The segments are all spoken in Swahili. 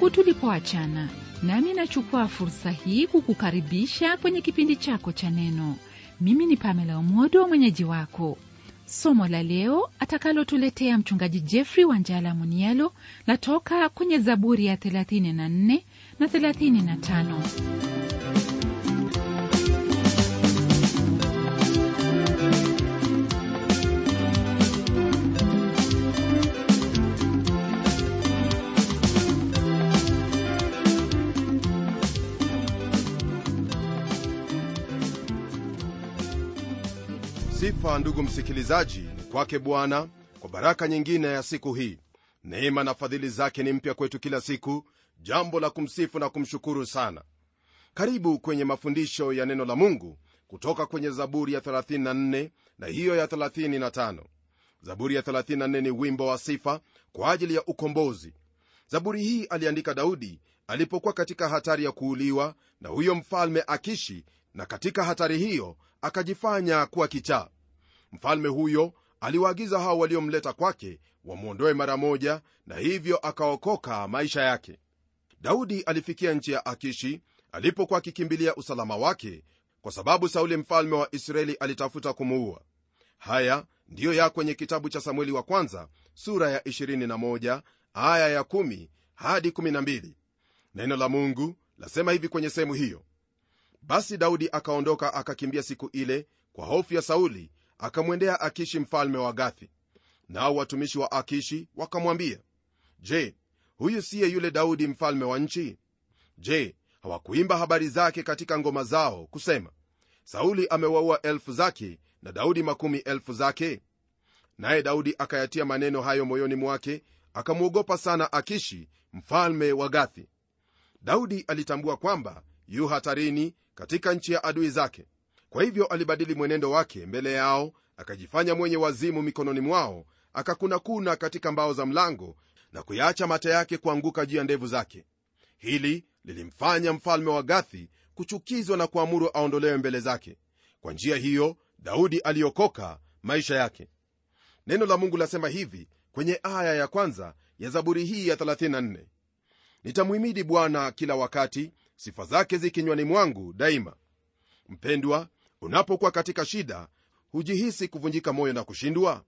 tangu tulipoachana nami nachukua fursa hii kukukaribisha kwenye kipindi chako cha neno mimi ni pamela omodo mwenyeji wako somo la leo atakalotuletea mchungaji jeffrey wanjala munialo latoka kwenye zaburi ya 34 na 35 sifa ndugu msikilizaji ni kwake bwana kwa baraka nyingine ya siku hii neema na fadhili zake ni mpya kwetu kila siku jambo la kumsifu na kumshukuru sana karibu kwenye mafundisho ya neno la mungu kutoka kwenye zaburi ya 34 na hiyo ya 35 zaburi ya 34 ni wimbo wa sifa kwa ajili ya ukombozi zaburi hii aliandika daudi alipokuwa katika hatari ya kuuliwa na huyo mfalme akishi na katika hatari hiyo akajifanya kuwa kichaa mfalme huyo aliwaagiza hao waliomleta kwake wamwondoe mara moja na hivyo akaokoka maisha yake daudi alifikia nchi ya akishi alipokuwa akikimbilia usalama wake kwa sababu sauli mfalme wa israeli alitafuta kumuua haya ndiyo ya kwenye kitabu cha samueli wa kwanza sura ya 21 aya ya 1 hadi 12 neno la mungu lasema hivi kwenye sehemu hiyo basi daudi akaondoka akakimbia siku ile kwa hofu ya sauli akamwendea akishi mfalme wa gathi nao watumishi wa akishi wakamwambia je huyu siye yule daudi mfalme wa nchi je hawakuimba habari zake katika ngoma zao kusema sauli amewaua elfu zake na daudi makumi elfu zake naye daudi akayatia maneno hayo moyoni mwake akamwogopa sana akishi mfalme wa gathi daudi alitambua kwamba yu hatarini katika nchi ya adui zake kwa hivyo alibadili mwenendo wake mbele yao akajifanya mwenye wazimu mikononi mwao akakunakuna katika mbao za mlango na kuyaacha mata yake kuanguka juu ya ndevu zake hili lilimfanya mfalme wa gathi kuchukizwa na kuamuru aondolewe mbele zake kwa njia hiyo daudi aliokoka maisha yake neno la mungu lasema hivi kwenye aya ya kwanza ya zaburi hii ya 34 nitamhimidi bwana kila wakati sifa zake zi kinywani mwangu daima mpendwa unapokuwa katika shida hujihisi kuvunjika moyo na kushindwa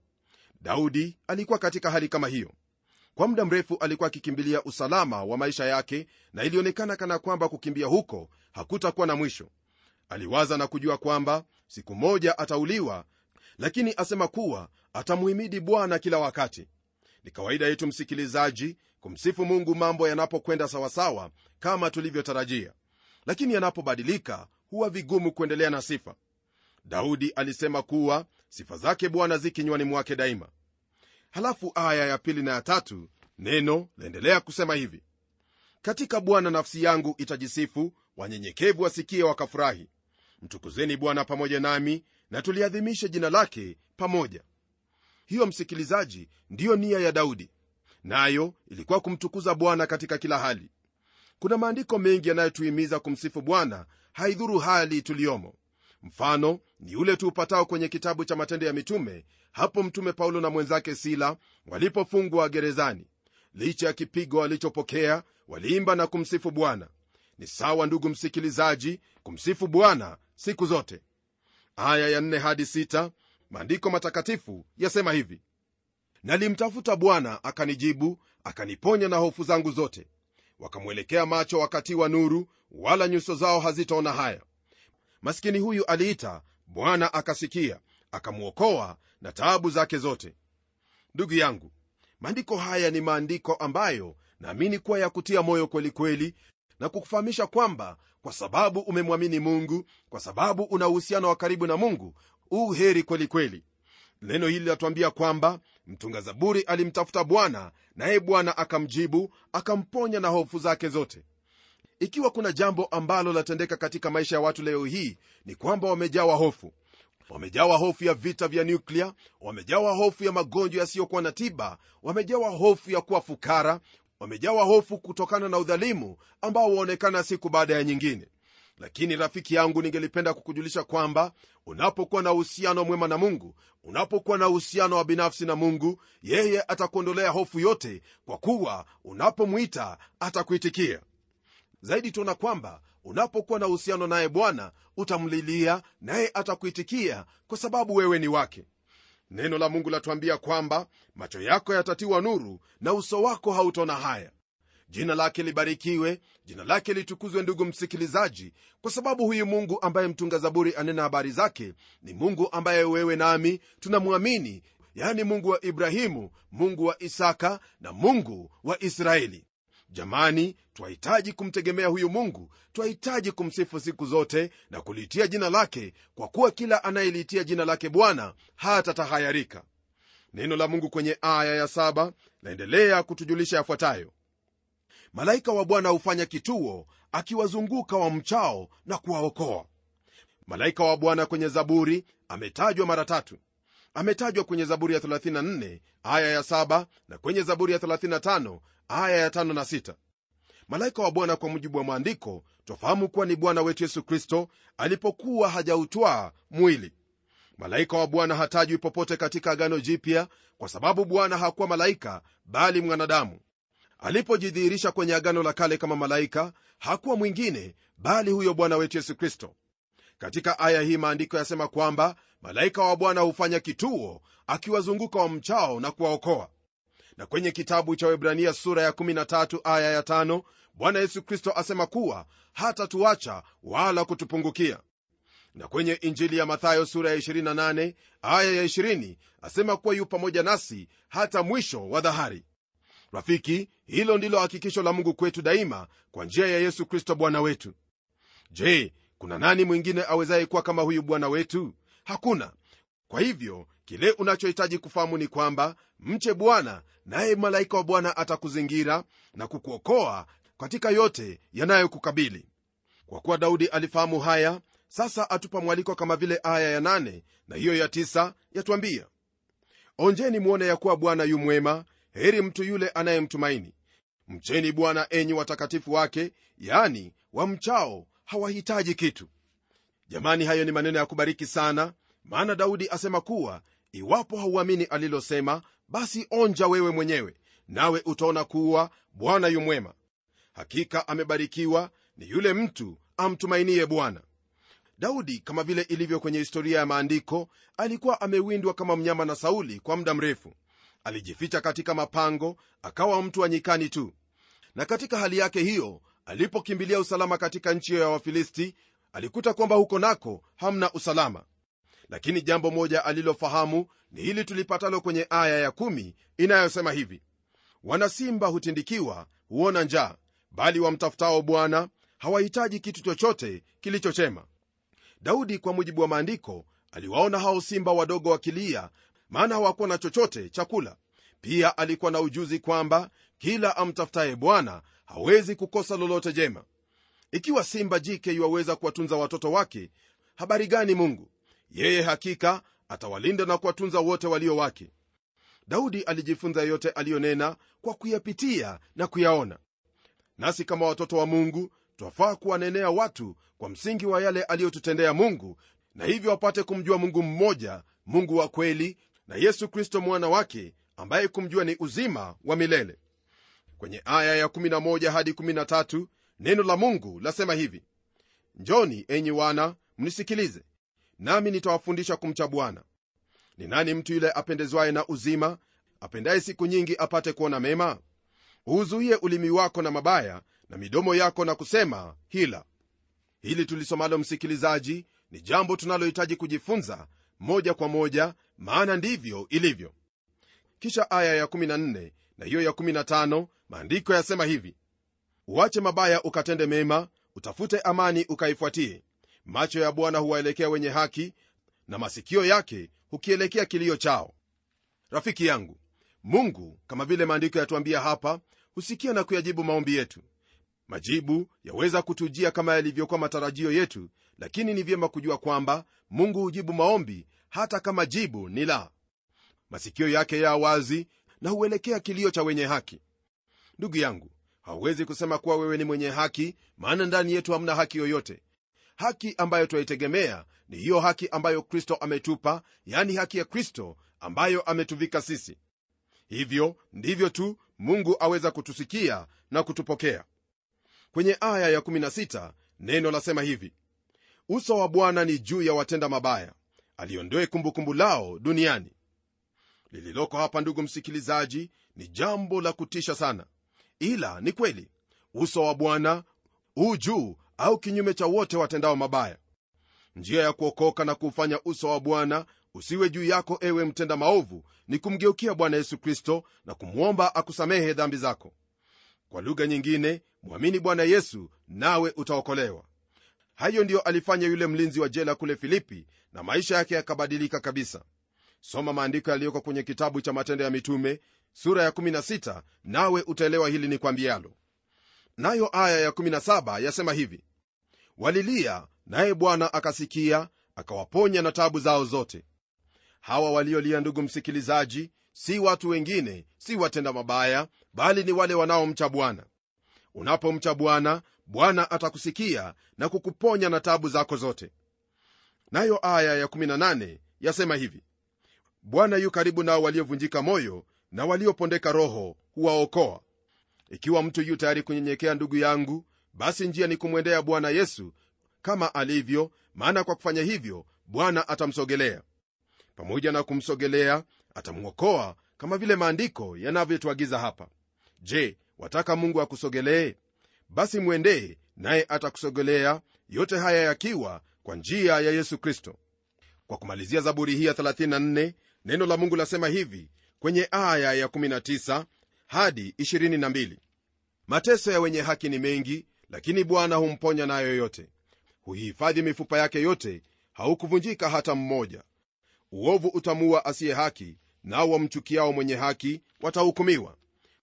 daudi alikuwa katika hali kama hiyo kwa muda mrefu alikuwa akikimbilia usalama wa maisha yake na ilionekana kana kwamba kukimbia huko hakutakuwa na mwisho aliwaza na kujua kwamba siku moja atauliwa lakini asema kuwa atamuhimidi bwana kila wakati ni kawaida yetu msikilizaji kumsifu mungu mambo yanapokwenda sawasawa kama tulivyotarajia lakini yanapobadilika huwa vigumu kuendelea na sifa daudi alisema kuwa sifa zake bwana zi kinywani mwake daima halafu aya ya pili na ya tatu neno laendelea kusema hivi katika bwana nafsi yangu itajisifu wanyenyekevu wasikie wakafurahi mtukuzeni bwana pamoja nami na tuliadhimishe jina lake pamoja hiyo msikilizaji ndiyo nia ya daudi nayo ilikuwa kumtukuza bwana katika kila hali kuna maandiko mengi yanayotuhimiza kumsifu bwana haidhuru hali tuliyomo mfano ni ule tuupatao kwenye kitabu cha matendo ya mitume hapo mtume paulo na mwenzake sila walipofungwa gerezani licha ya kipigo walichopokea waliimba na kumsifu bwana ni sawa ndugu msikilizaji kumsifu bwana siku zote aya ya 4 hadi 6 maandiko matakatifu yasema hivi nalimtafuta bwana akanijibu akaniponya na hofu zangu zote wakamwelekea macho wakati wa nuru wala nyuso zao hazitaona haya maskini huyu aliita bwana akasikia akamwokoa na taabu zake zote ndugu yangu maandiko haya ni maandiko ambayo naamini kuwa ya kutia moyo kwelikweli kweli, na kukufahamisha kwamba kwa sababu umemwamini mungu kwa sababu una uhusiano wa karibu na mungu u heri kwelikweli kweli. neno hili linatuambia kwamba mtunga zaburi alimtafuta bwana naye bwana akamjibu akamponya na hofu zake zote ikiwa kuna jambo ambalo latendeka katika maisha ya watu leo hii ni kwamba wamejawa hofu wamejawa hofu ya vita vya nyuklia wamejawa hofu ya magonjwa yasiyokuwa na tiba wamejawa hofu ya kuwa fukara wamejawa hofu kutokana na udhalimu ambao waonekana siku baada ya nyingine lakini rafiki yangu ningelipenda kukujulisha kwamba unapokuwa na uhusiano mwema na mungu unapokuwa na uhusiano wa binafsi na mungu yeye atakuondolea hofu yote kwa kuwa unapomwita atakuitikia zaidi tuona kwamba unapokuwa na uhusiano naye bwana utamlilia naye atakuitikia kwa sababu wewe ni wake neno la mungu latuambia kwamba macho yako yatatiwa nuru na uso wako hautona haya jina lake libarikiwe jina lake litukuzwe ndugu msikilizaji kwa sababu huyu mungu ambaye mtunga zaburi anena habari zake ni mungu ambaye wewe nami tunamwamini yani mungu wa ibrahimu mungu wa isaka na mungu wa israeli jamani twahitaji kumtegemea huyu mungu twahitaji kumsifu siku zote na kulitia jina lake kwa kuwa kila anayelitia jina lake bwana hatatahayarika neno la mungu kwenye aya ya saba laendelea kutujulisha yafuatayo malaika wa bwana hufanya kituo akiwazunguka wa mchao na kuwaokoa malaika wa bwana kwenye zaburi ametajwa mara tatu ametajwa kwenye zaburi ya 34 aya ya 7 na kwenye zaburi ya 35 aya ya 5 na 6 malaika wa bwana kwa mujibu wa maandiko twafahamu kuwa ni bwana wetu yesu kristo alipokuwa hajautwaa mwili malaika wa bwana hatajwi popote katika agano jipya kwa sababu bwana hakuwa malaika bali mwanadamu alipojidhihirisha kwenye agano la kale kama malaika hakuwa mwingine bali huyo bwana wetu yesu kristo katika aya hii maandiko yasema kwamba malaika wa bwana hufanya kituo akiwazunguka wa mchao na kuwaokoa na kwenye kitabu cha webrania sura ya 13 aya ya 5 bwana yesu kristo asema kuwa hatatuacha wala kutupungukia na kwenye injili ya mathayo sura ya 28 aya ya 20 asema kuwa yu pamoja nasi hata mwisho wa dhahari rafiki hilo ndilo hakikisho la mungu kwetu daima kwa njia ya yesu kristo bwana wetu je kuna nani mwingine awezaye kuwa kama huyu bwana wetu hakuna kwa hivyo kile unachohitaji kufahamu ni kwamba mche bwana naye malaika wa bwana atakuzingira na kukuokoa katika yote yanayokukabili kwa kuwa daudi alifahamu haya sasa atupa mwaliko kama vile aya ya nane na hiyo ya tisa yatwambia onjeni mwone ya kuwa bwana yu mwema heri mtu yule anayemtumaini mcheni bwana enyi watakatifu wake yani wamchao hawahitaji kitu jamani hayo ni maneno ya kubariki sana maana daudi asema kuwa iwapo hauamini alilosema basi onja wewe mwenyewe nawe utaona kuwa bwana yu mwema hakika amebarikiwa ni yule mtu amtumainie bwana daudi kama vile ilivyo kwenye historia ya maandiko alikuwa amewindwa kama mnyama na sauli kwa muda mrefu alijificha katika mapango akawa mtu wa nyikani tu na katika hali yake hiyo alipokimbilia usalama katika nchi hiyo ya wafilisti alikuta kwamba huko nako hamna usalama lakini jambo moja alilofahamu ni hili tulipatalo kwenye aya ya kumi inayosema hivi wanasimba hutindikiwa huona njaa bali wamtafutao bwana hawahitaji kitu chochote kilichochema daudi kwa mujibu wa maandiko aliwaona hao simba wadogo wakilia maana hawakuwa na chochote chakula pia alikuwa na ujuzi kwamba kila amtafutaye bwana hawezi kukosa lolote jema ikiwa simba jike yuwaweza kuwatunza watoto wake habari gani mungu yeye hakika atawalinda na kuwatunza wote walio wake daudi alijifunza yote aliyonena kwa kuyapitia na kuyaona nasi kama watoto wa mungu twafaa kuwanenea watu kwa msingi wa yale aliyotutendea mungu na hivyo wapate kumjua mungu mmoja mungu wa kweli na yesu kristo mwana wake ambaye kumjua ni uzima wa milele kwenye aya ya 11 hadi 13 neno la mungu lasema hivi njoni enyi wana mnisikilize nami nitawafundisha kumcha bwana ni nani mtu yule apendezwaye na uzima apendaye siku nyingi apate kuona mema uuzuie ulimi wako na mabaya na midomo yako na kusema hila hili tulisomalo msikilizaji ni jambo tunalohitaji kujifunza moja kwa moja maana ndivyo ilivyo kisha aya ya 14 na hiyo ya 15 maandiko yasema hivi uache mabaya ukatende mema utafute amani ukaifuatie macho ya bwana huwaelekea wenye haki na masikio yake hukielekea kilio chao rafiki yangu mungu kama vile maandiko yatuambia hapa husikia na kuyajibu maombi yetu majibu yaweza kutujia kama yalivyokuwa matarajio yetu lakini ni vyema kujua kwamba mungu hujibu maombi hata kama jibu ni la masikio yake ya wazi na huelekea kilio cha wenye haki ndugu yangu hauwezi kusema kuwa wewe ni mwenye haki maana ndani yetu hamna haki yoyote haki ambayo twaitegemea ni hiyo haki ambayo kristo ametupa yani haki ya kristo ambayo ametuvika sisi hivyo ndivyo tu mungu aweza kutusikia na kutupokea kwenye aya ya16 neno lasema hivi uso wa bwana ni juu ya watenda mabaya aliondoe kumbukumbu lao duniani lililoko hapa ndugu msikilizaji ni jambo la kutisha sana ila ni kweli uso wa bwana huu juu au kinyume cha wote watendao mabaya njia ya kuokoka na kuufanya uso wa bwana usiwe juu yako ewe mtenda maovu ni kumgeukia bwana yesu kristo na kumwomba akusamehe dhambi zako kwa lugha nyingine mwamini bwana yesu nawe utaokolewa hayo ndiyo alifanya yule mlinzi wa jela kule filipi na maisha yake yakabadilika kabisa soma maandiko yaliyoko kwenye kitabu cha matendo ya mitume sura ya 16 nawe utaelewa hili ni kwambialo nayo aya ya17 yasema hivi walilia naye bwana akasikia akawaponya na tabu zao zote hawa waliolia ndugu msikilizaji si watu wengine si watenda mabaya bali ni wale wanaomcha bwana unapomcha bwana bwana atakusikia na kukuponya na tabu zako zote nayo aya ya18 yasema hivi bwana yu karibu nao waliovunjika moyo na waliopondeka roho huwaokoa ikiwa mtu yu tayari kunyenyekea ndugu yangu basi njia ni kumwendea bwana yesu kama alivyo maana kwa kufanya hivyo bwana atamsogelea pamoja na kumsogelea atamwokoa kama vile maandiko yanavyotuagiza hapa je wataka mungu akusogelee basi mwendee naye atakusogelea yote haya yakiwa kwa njia ya yesu kristo kwa kumalizia zaburi hii ya 34 neno la mungu lasema hivi kwenye aya ya 19 hadi 22 mateso ya wenye haki ni mengi lakini bwana humponya nayo yote huihifadhi mifupa yake yote haukuvunjika hata mmoja uovu utamuua asiye haki nao wamchukiao mwenye haki watahukumiwa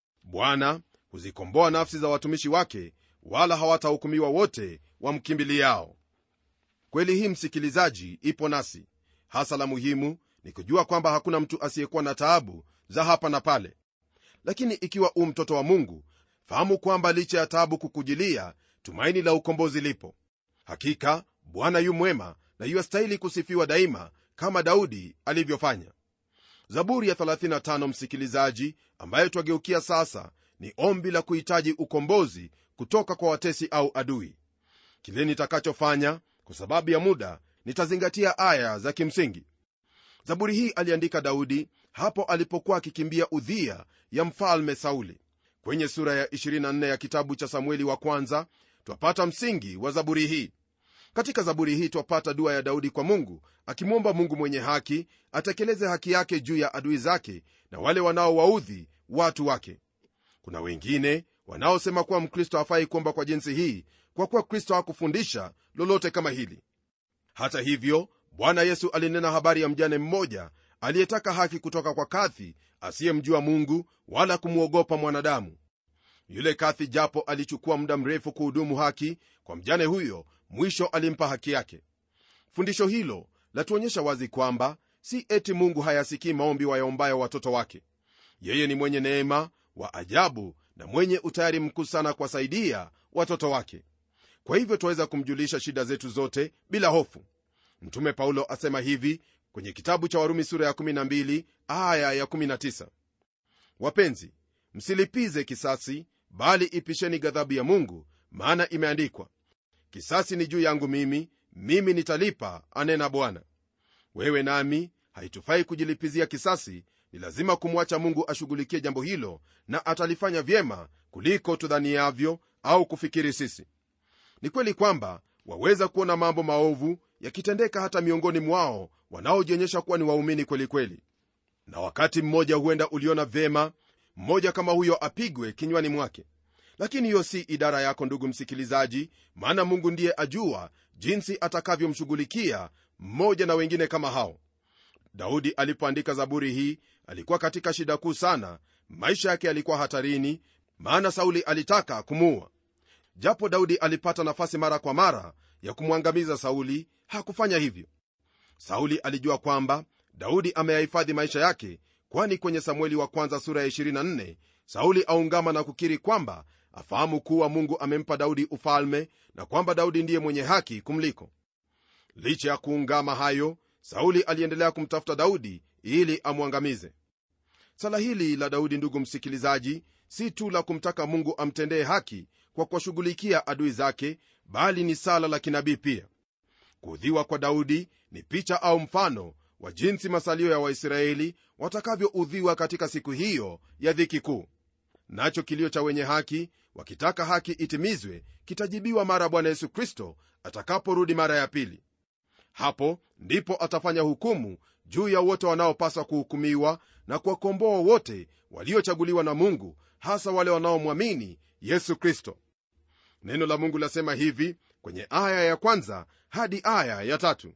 bwana huzikomboa nafsi za watumishi wake wala hawatahukumiwa wote wamkimbiliao kweli hii msikilizaji ipo nasi hasa la muhimu ni kujua kwamba hakuna mtu asiyekuwa na taabu za hapa na pale lakini ikiwa u mtoto wa mungu fahamu kwamba licha ya taabu kukujilia tumaini la ukombozi lipo hakika bwana yu mwema na yuastahili kusifiwa daima kama daudi alivyofanya zaburi ya 35 msikilizaji ambayo twageukia sasa ni ombi la kuhitaji ukombozi kutoka kwa watesi au adui kile nitakachofanya kwa sababu ya muda nitazingatia aya za kimsingi zaburi hii aliandika daudi hapo alipokuwa akikimbia udhia ya mfalme sauli kwenye sura ya 24 ya kitabu cha samueli wa kwanza twapata msingi wa zaburi hii katika zaburi hii twapata dua ya daudi kwa mungu akimwomba mungu mwenye haki atekeleze haki yake juu ya adui zake na wale wanaowaudhi watu wake kuna wengine wanaosema kuwa mkristo hafai kuomba kwa jinsi hii kwa kuwa kristo hakufundisha lolote kama hili hata hivyo bwana yesu alinena habari ya mjane mmoja aliyetaka haki kutoka kwa kathi asiyemjua mungu wala kumwogopa mwanadamu yule kathi japo alichukua muda mrefu kuhudumu haki kwa mjane huyo mwisho alimpa haki yake fundisho hilo latuonyesha wazi kwamba si eti mungu hayasikii maombi wayaombayo watoto wake yeye ni mwenye neema wa ajabu na mwenye utayari mkuu sana kuwasaidia watoto wake kwa hivyo twaweza kumjulisha shida zetu zote bila hofu mtume paulo asema hivi kwenye kitabu cha warumi sura ya 12 aya ya 19 wapenzi msilipize kisasi bali ipisheni ghadhabu ya mungu maana imeandikwa kisasi ni juu yangu mimi mimi nitalipa anena bwana wewe nami haitufai kujilipizia kisasi ni lazima kumwacha mungu ashughulikie jambo hilo na atalifanya vyema kuliko tudhaniavyo au kufikiri sisi ni kweli kwamba waweza kuona mambo maovu yakitendeka hata miongoni mwao wanaojionyesha kuwa ni waumini kwelikweli na wakati mmoja huenda uliona vyema mmoja kama huyo apigwe kinywani mwake lakini hiyo si idara yako ndugu msikilizaji maana mungu ndiye ajua jinsi atakavyomshughulikia mmoja na wengine kama hao daudi alipoandika zaburi hii alikuwa katika shida kuu sana maisha yake yalikuwa hatarini maana sauli alitaka kumuua japo daudi alipata nafasi mara kwa mara ya kumwangamiza sauli hakufanya hivyo sauli alijua kwamba daudi ameyahifadhi maisha yake kwani kwenye samueli wa kwanza sura ya 24 sauli aungama na kukiri kwamba afahamu kuwa mungu amempa daudi ufalme na kwamba daudi ndiye mwenye haki kumliko licha ya kuungama hayo sauli aliendelea kumtafuta daudi ili amwangamize sala hili la daudi ndugu msikilizaji si tu la kumtaka mungu amtendee haki kwa kuwashughulikia adui zake bali ni sala la kinabii pia kuudhiwa kwa daudi ni picha au mfano wa jinsi masalio ya waisraeli watakavyoudhiwa katika siku hiyo ya dhiki kuu nacho kilio cha wenye haki wakitaka haki itimizwe kitajibiwa mara bwana yesu kristo atakaporudi mara ya pili hapo ndipo atafanya hukumu juu ya wote wanaopaswa kuhukumiwa na kuwakomboa wote waliochaguliwa na mungu hasa wale wanaomwamini yesu kristo neno la mungu lasema hivi kwenye aya ya kwanza hadi aya ya tatu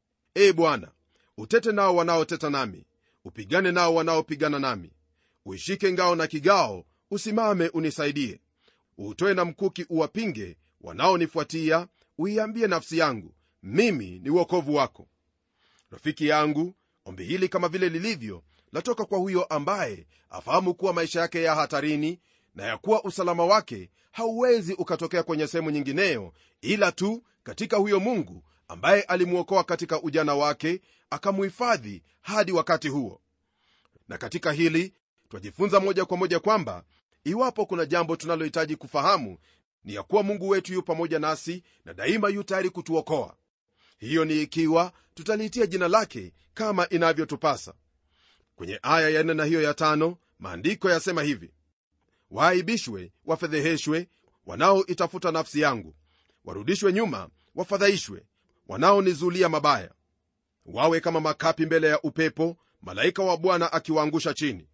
e bwana utete nao wanaoteta nami upigane nao wanaopigana nami uishike ngao na kigao usimame unisaidie uutoe na mkuki uwapinge wanaonifuatia uiambie nafsi yangu mimi ni uokovu wako rafiki yangu ombi hili kama vile lilivyo latoka kwa huyo ambaye afahamu kuwa maisha yake ya hatarini na ya kuwa usalama wake hauwezi ukatokea kwenye sehemu nyingineyo ila tu katika huyo mungu ambaye alimwokoa katika ujana wake akamuhifadhi hadi wakati huo na katika hili twajifunza moja kwa moja kwamba iwapo kuna jambo tunalohitaji kufahamu ni ya kuwa mungu wetu yu pamoja nasi na daima yu tayari kutuokoa hiyo ni ikiwa tutaliitia jina lake kama inavyotupasa kwenye aya ya nne na hiyo ya tano maandiko yasema hivi waaibishwe wafedheheshwe wanaoitafuta nafsi yangu warudishwe nyuma wafadhaishwe wanaonizulia mabaya wawe kama makapi mbele ya upepo malaika wa bwana akiwaangusha chini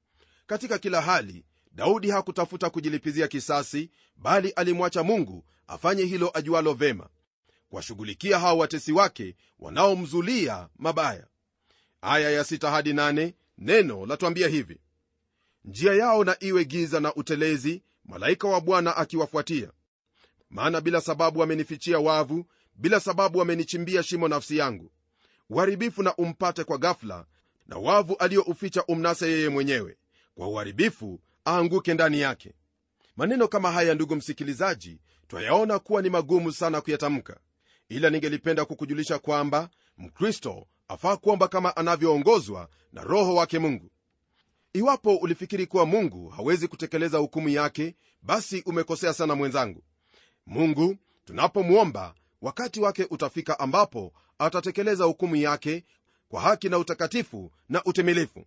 katika kila hali daudi hakutafuta kujilipizia kisasi bali alimwacha mungu afanye hilo ajualo vema kuwashughulikia hao watesi wake wanaomzulia mabaya aya ya sita hadi nane, neno latwambia hivi njia yao na iwe giza na utelezi malaika wa bwana akiwafuatia maana bila sababu wamenifichia wavu bila sababu wamenichimbia shimo nafsi yangu uharibifu na umpate kwa gafla na wavu aliyouficha umnase yeye mwenyewe kwa uharibifu aanguke ndani yake maneno kama haya ndugu msikilizaji twayaona kuwa ni magumu sana kuyatamka ila ningelipenda kukujulisha kwamba mkristo afaa kuomba kama anavyoongozwa na roho wake mungu iwapo ulifikiri kuwa mungu hawezi kutekeleza hukumu yake basi umekosea sana mwenzangu mungu tunapomwomba wakati wake utafika ambapo atatekeleza hukumu yake kwa haki na utakatifu na utimilifu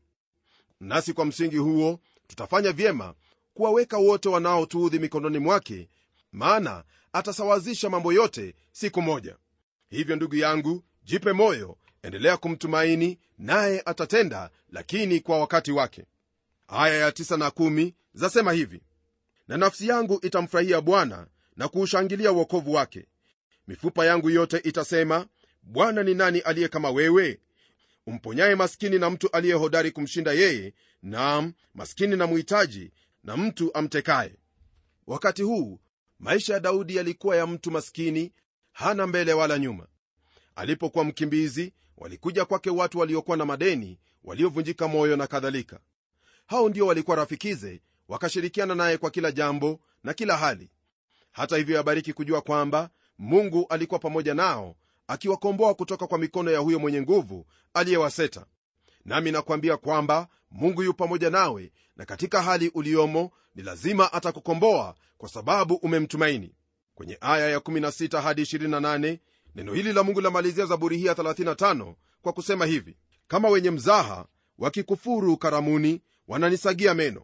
nasi kwa msingi huo tutafanya vyema kuwaweka wote wanaotuudhi mikononi mwake maana atasawazisha mambo yote siku moja hivyo ndugu yangu jipe moyo endelea kumtumaini naye atatenda lakini kwa wakati wake aya ya tisa na kumi zasema hivi na nafsi yangu itamfurahia bwana na kuushangilia uokovu wake mifupa yangu yote itasema bwana ni nani aliye kama wewe umponyaye maskini na mtu aliye hodari kumshinda yeye nam maskini na muhitaji na mtu amtekaye wakati huu maisha ya daudi yalikuwa ya mtu maskini hana mbele wala nyuma alipokuwa mkimbizi walikuja kwake watu waliokuwa na madeni waliovunjika moyo na kadhalika hao ndio walikuwa rafikize wakashirikiana naye kwa kila jambo na kila hali hata hivyo yabariki kujua kwamba mungu alikuwa pamoja nao akiwakomboa kutoka kwa mikono ya huyo mwenye nguvu aliyewaseta nami nakwambia kwamba mungu yu pamoja nawe na katika hali uliomo ni lazima atakukomboa kwa sababu umemtumaini kwenye aya ya16 hadi 28 neno hili la mungu lamalizia zaburi hii ya 35 kwa kusema hivi kama wenye mzaha wakikufuru karamuni wananisagia meno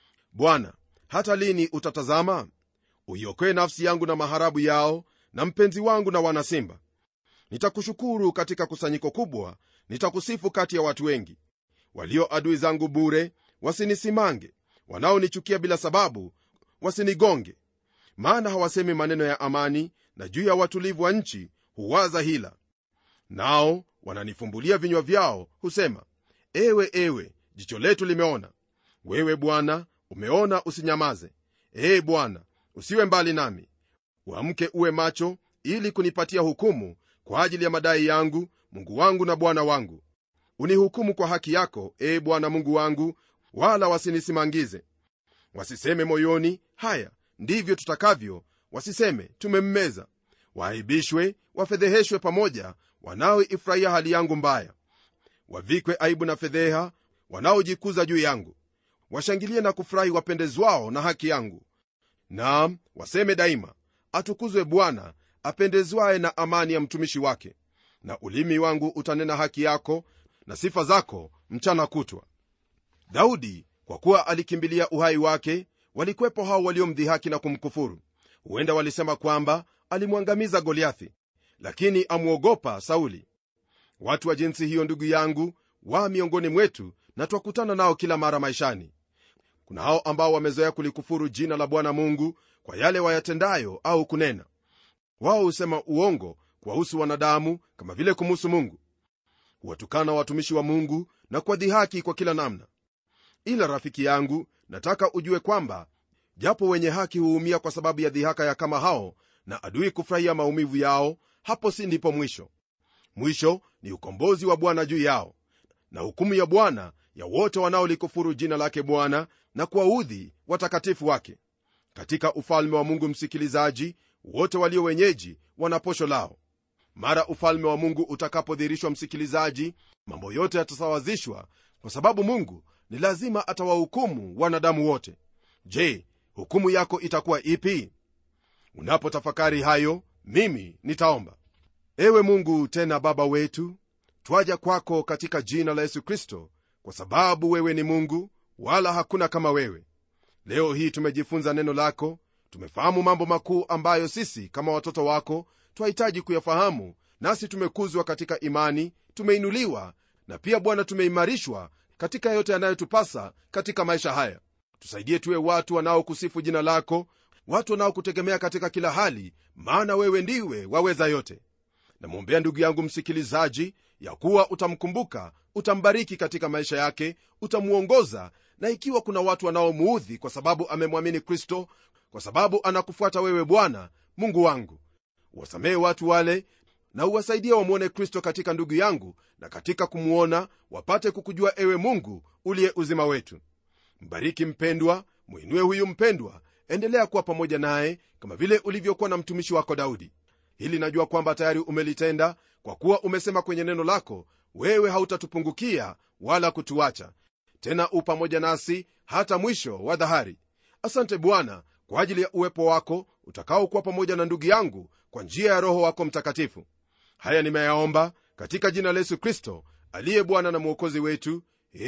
bwana hata lini utatazama uiokoe nafsi yangu na maharabu yao na mpenzi wangu na wanasimba nitakushukuru katika kusanyiko kubwa nitakusifu kati ya watu wengi walio adui zangu bure wasinisimange wanaonichukia bila sababu wasinigonge maana hawasemi maneno ya amani na juu ya watulivu wa nchi huwaza hila nao wananifumbulia vinywa vyao husema ewe ewe jicho letu limeona wewe bwana umeona usinyamaze ee bwana usiwe mbali nami uamke uwe macho ili kunipatia hukumu kwa ajili ya madai yangu mungu wangu na bwana wangu unihukumu kwa haki yako ee bwana mungu wangu wala wasinisimangize wasiseme moyoni haya ndivyo tutakavyo wasiseme tumemmeza waaibishwe wafedheheshwe pamoja wanaoifurahia hali yangu mbaya wavikwe aibu na fedheha wanaojikuza juu yangu washangilie na kufurahi wapendezwao na haki yangu naam waseme daima atukuzwe bwana apendezwaye na amani ya mtumishi wake na ulimi wangu utanena haki yako na sifa zako mchana kutwa daudi kwa kuwa alikimbilia uhai wake walikwepo hao waliomdhihaki na kumkufuru huenda walisema kwamba alimwangamiza goliathi lakini amwogopa sauli watu wa jinsi hiyo ndugu yangu wa miongoni mwetu na twakutana nao kila mara maishani kuna hao ambao wamezoea kulikufuru jina la bwana mungu kwa yale wayatendayo au kunena wao husema uongo kuwahusu wanadamu kama vile kumuhusu mungu huwatukana watumishi wa mungu na kuwadhihaki kwa kila namna ila rafiki yangu nataka ujue kwamba japo wenye haki huumia kwa sababu ya dhihaka ya kama hao na adui kufurahia maumivu yao hapo si ndipo mwisho mwisho ni ukombozi wa bwana juu yao na hukumu ya bwana ya wote wanaolikufuru jina lake bwana na kuwaudhi watakatifu wake katika ufalme wa mungu msikilizaji wote walio wenyeji wana posho lao mara ufalme wa mungu utakapodhihirishwa msikilizaji mambo yote yatasawazishwa kwa sababu mungu ni lazima atawahukumu wanadamu wote je hukumu yako itakuwa ipi unapotafakari hayo mimi nitaomba ewe mungu tena baba wetu twaja kwako katika jina la yesu kristo kwa sababu wewe ni mungu wala hakuna kama wewe leo hii tumejifunza neno lako tumefahamu mambo makuu ambayo sisi kama watoto wako twahitaji kuyafahamu nasi tumekuzwa katika imani tumeinuliwa na pia bwana tumeimarishwa katika yote yanayotupasa katika maisha haya tusaidie tuwe watu wanaokusifu jina lako watu wanaokutegemea katika kila hali maana wewe ndiwe waweza yote namwombea ndugu yangu msikilizaji ya kuwa utamkumbuka utambariki katika maisha yake utamwongoza na ikiwa kuna watu wanaomuudhi kwa sababu amemwamini kristo kwa sababu anakufuata wewe bwana mungu wangu wasamehe watu wale na uwasaidie wamwone kristo katika ndugu yangu na katika kumwona wapate kukujua ewe mungu uliye uzima wetu mbariki mpendwa mwinue huyu mpendwa endelea kuwa pamoja naye kama vile ulivyokuwa na mtumishi wako daudi hili najua kwamba tayari umelitenda kwa kuwa umesema kwenye neno lako wewe hautatupungukia wala kutuacha tena u pamoja nasi hata mwisho wa dhahari asante bwana kwa ajili ya uwepo wako utakaokuwa pamoja na ndugu yangu kwa njia ya roho wako mtakatifu haya nimeyaomba katika jina la yesu kristo aliye bwana na mwokozi wetu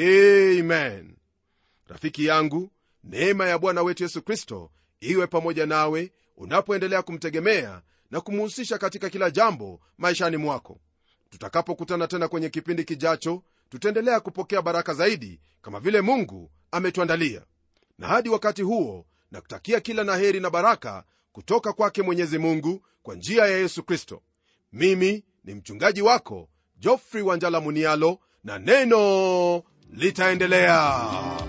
amen rafiki yangu neema ya bwana wetu yesu kristo iwe pamoja nawe unapoendelea kumtegemea na kumuhusisha katika kila jambo maishani mwako tutakapokutana tena kwenye kipindi kijacho tutaendelea kupokea baraka zaidi kama vile mungu ametuandalia na hadi wakati huo na kutakia kila na heri na baraka kutoka kwake mwenyezi mungu kwa njia ya yesu kristo mimi ni mchungaji wako jofrey wanjala munialo na neno litaendelea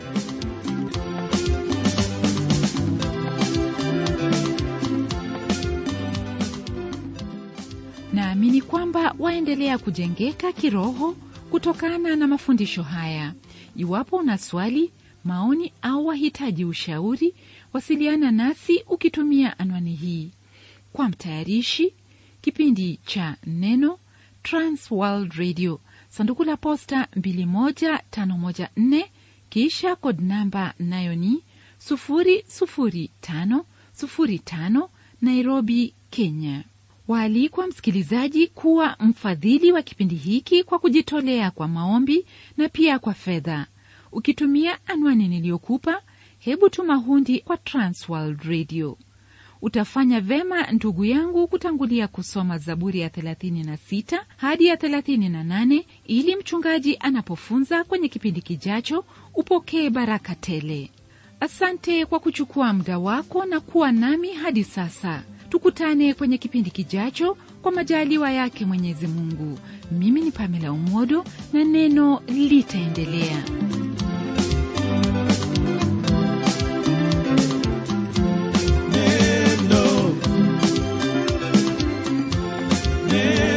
naamini kwamba waendelea kujengeka kiroho kutokana na mafundisho haya iwapo una swali maoni au wahitaji ushauri wasiliana nasi ukitumia anwani hii kwa mtayarishi kipindi cha neno transworld radio sanduku la posta 21514 kisha kod namba nayo ni 00505 nairobi kenya waalikwa msikilizaji kuwa mfadhili wa kipindi hiki kwa kujitolea kwa maombi na pia kwa fedha ukitumia anwani niliyokupa hebu tuma hundi kwa transworld radio utafanya vema ndugu yangu kutangulia kusoma zaburi ya 36 hadi ya 38 ili mchungaji anapofunza kwenye kipindi kijacho upokee baraka tele asante kwa kuchukua muda wako na kuwa nami hadi sasa tukutane kwenye kipindi kijacho kwa majaliwa yake mwenyezi mungu mimi ni pamela umodo na neno litaendelea Neno. Neno.